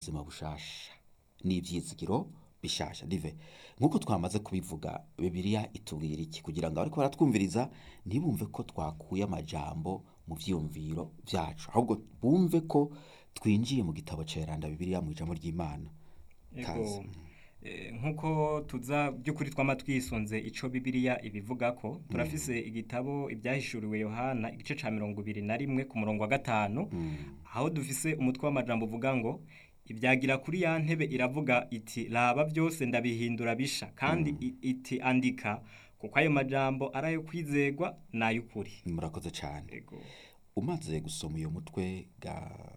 ubuzima bushasha n'ivyizigiro bishasha dive nk'uko twamaze kubivuga bibiliya itubwira iki kugira ngo abariko baratwumviriza ntibumve ko twakuye amajambo mu vyiyumviro vyacu ahubwo bumve ko twinjiye mu gitabo ceranda bibiliya mu ijambo ry'imana Kazi. Ego, eh, nk'uko tuza by'ukuri twama twisunze ico bibiliya ibivuga ko turafise igitabo ibyahishuriwe yohana igice ca mirongo ibiri na rimwe ku murongo wa gatanu aho dufise umutwe w'amajambo uvuga ngo ibyagira kuri ya ntebe iravuga iti raba byose ndabihindura bisha kandi i- iti andika kuko ayo majambo ari ayo kwizegwa n'ay'ukuri murakoze cane Ego. umaze gusoma uyu mutwe ga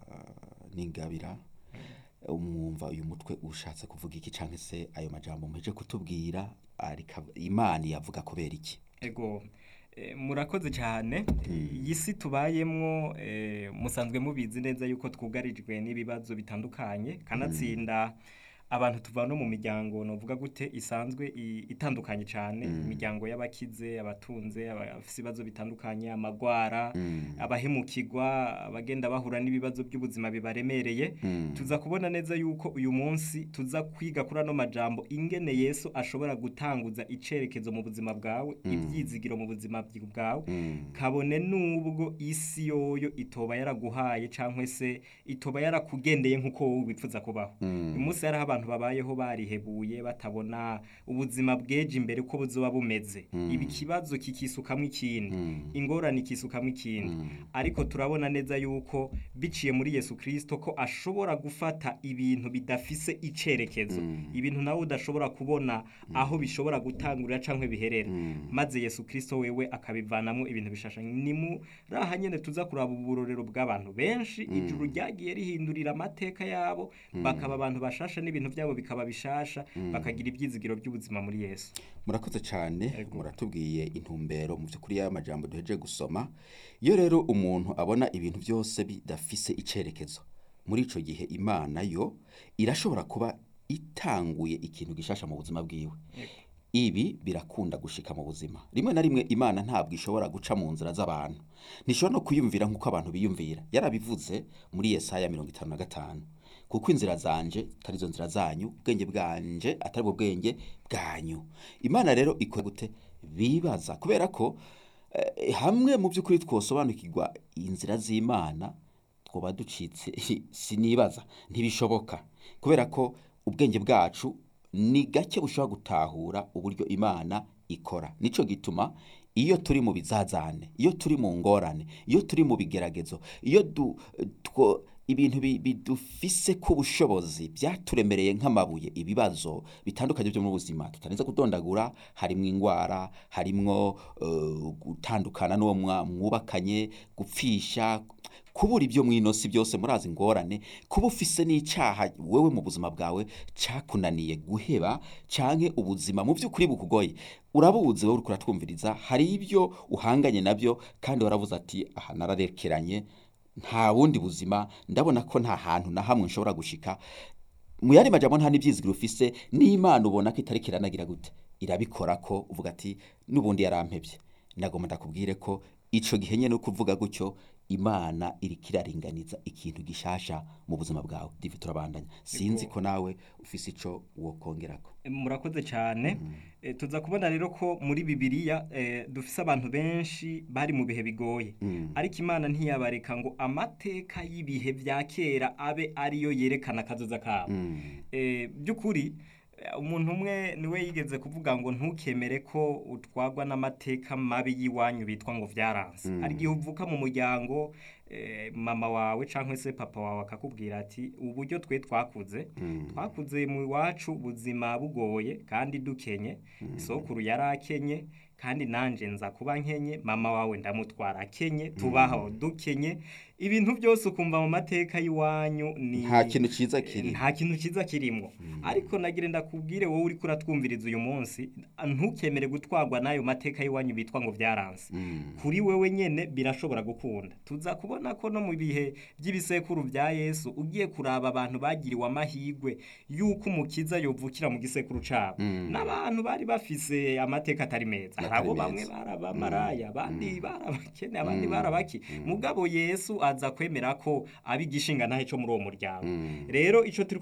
n'ingabira umwumva uyu mutwe ushatse kuvuga iki canke se ayo majambo muheje kutubwira arika imana yavuga kubera iki Ego eh, murakoze cyane iyi si tubayemwo eh, musanzwe mubizi neza yuko twugarijwe n'ibibazo bitandukanye kanatsinda abantu tuva no mu miryango novuga gute isanzwe i- itandukanye cyane imiryango y'abakize abatunze abafise ibibazo bitandukanye amagwara abahemukirwa abagenda bahura n'ibibazo by'ubuzima bibaremereye tuza kubona neza yuko uyu munsi tuza kwiga kuri ano majambo ingene Yesu ashobora gutanguza icerekezo mu buzima bwawe ibyizigiro mu buzima bwi- bwawe kabone nubwo isi yoyo itoba yaraguhaye cyangwa se itoba yarakugendeye nk'uko wowe wifuza kubaho uyu munsi hariho abantu babayeho barihebuye batabona ubuzima bweje imbere uko buzoba bumeze ibi kibazo kikisukamwo ikindi ingorane ikisukamwo ikindi ariko turabona neza yuko biciye muri Yesu Kristo ko ashobora gufata ibintu bidafise icerekezo ibintu nawe udashobora kubona aho bishobora gutangurira canke biherera maze Yesu Kristo wewe akabivanamwo ibintu bishasha ni muri aha nyene tuza kuraba uburorero bw'abantu benshi ijuru ryagiye rihindurira amateka yabo bakaba abantu bashasha n'ibintu byabo bikaba bishasha bakagira ibyizigiro by'ubuzima muri Yesu murakoze cyane Ego. muratubwiye intumbero mu by'ukuri y'aya majambo duheje gusoma iyo rero umuntu abona ibintu byose bidafise icerekezo muri ico gihe imana yo irashobora kuba itanguye ikintu gishasha mu buzima bwiwe ibi birakunda gushika mu buzima rimwe na rimwe imana ntabwo ishobora guca mu nzira z'abantu ntishobora no kuyumvira nk'uko abantu biyumvira yarabivuze muri yesaya mirongo itanu na gatanu kuko inzira zanje atari zo nzira zanyu ubwenge bwanje atari bwo bwenge bwanyu imana rero ikora gute bibaza kubera ko eh, hamwe mu by'ukuri twosobanukirwa inzira z'imana twoba ducitse sinibaza ntibishoboka kubera ko ubwenge bwacu ni gake bushobora gutahura uburyo imana ikora nico gituma iyo turi mu bizazane iyo turi mu ngorane iyo turi mu bigeragezo iyo du, two, ibintu bi- bidufise ku bushobozi byaturemereye nk'amabuye ibibazo bitandukanye byo mu buzima tutarinze kudondagura harimwo ingwara harimwo uh, gutandukana n'uwo mwa- mwubakanye gupfisha kubura ibyo mwinosi byose murazi ingorane kuba ufise n'icaha wewe mu buzima bwawe cakunaniye guheba canke ubuzima mu by'ukuri bukugoye urabuzi wowe uriko uratwumviriza hari ibyo uhanganye nabyo kandi waravuze ati aha nararekeranye nta bundi buzima ndabona ko nta hantu na hamwe nshobora gushika mu yandi majambo nta n'ibyizigiro ufise n'imana ubona ko itariko iranagira gute irabikora ko uvuga ati n'ubundi yarampebye nagomba ndakubwire ko ico gihe nyene uko uvuga gutyo imana iriko iraringaniza ikintu gishasha mu buzima bwawe divi turabandanya sinzi ko nawe ufise ico wokongerako murakoze cyane Eh, tuza kubona rero ko muri bibiliya eh, dufise abantu benshi bari mu bihe bigoye ariko imana ntiyabareka ngo amateka y'ibihe vya kera abe ariyo yerekana akazoza kabo Eh, by'ukuri eh, umuntu umwe niwe yigeze kuvuga ngo ntukemere ko utwagwa n'amateka mabi y'iwanyu bitwa ngo vyaranse hari igihe uvuka mu muryango eh, mama wawe cyangwa se papa wawe akakubwira ati uburyo twe twakuze twakuze mu iwacu ubuzima bugoye kandi dukenye isokuru yari akenye kandi nanje nza kuba nkenye mama wawe ndamutwara akenye tubaho dukenye ibintu byose ukumva mu mateka y'iwanyu ni nta kintu ciza kiri nta kintu cyiza kirimo ariko nagire ndakubwire wowe uri kuratwumviriza uyu munsi ntukemere gutwarwa n'ayo mateka y'iwanyu bitwa ngo byaranze kuri wewe nyene birashobora gukunda tuza kubona ko no mu bihe by'ibisekuru bya yesu ugiye kuraba abantu bagiriwe amahirwe y'uko umukiza yovukira mu gisekuru cabo n'abantu bari bafise amateka atari meza hari abo Atari bamwe meza. barabamaraya abandi barabakene abandi barabaki mugabo yesu aza kwemera ko aba igishinga ntahe co muri uwo muryango rero ico turi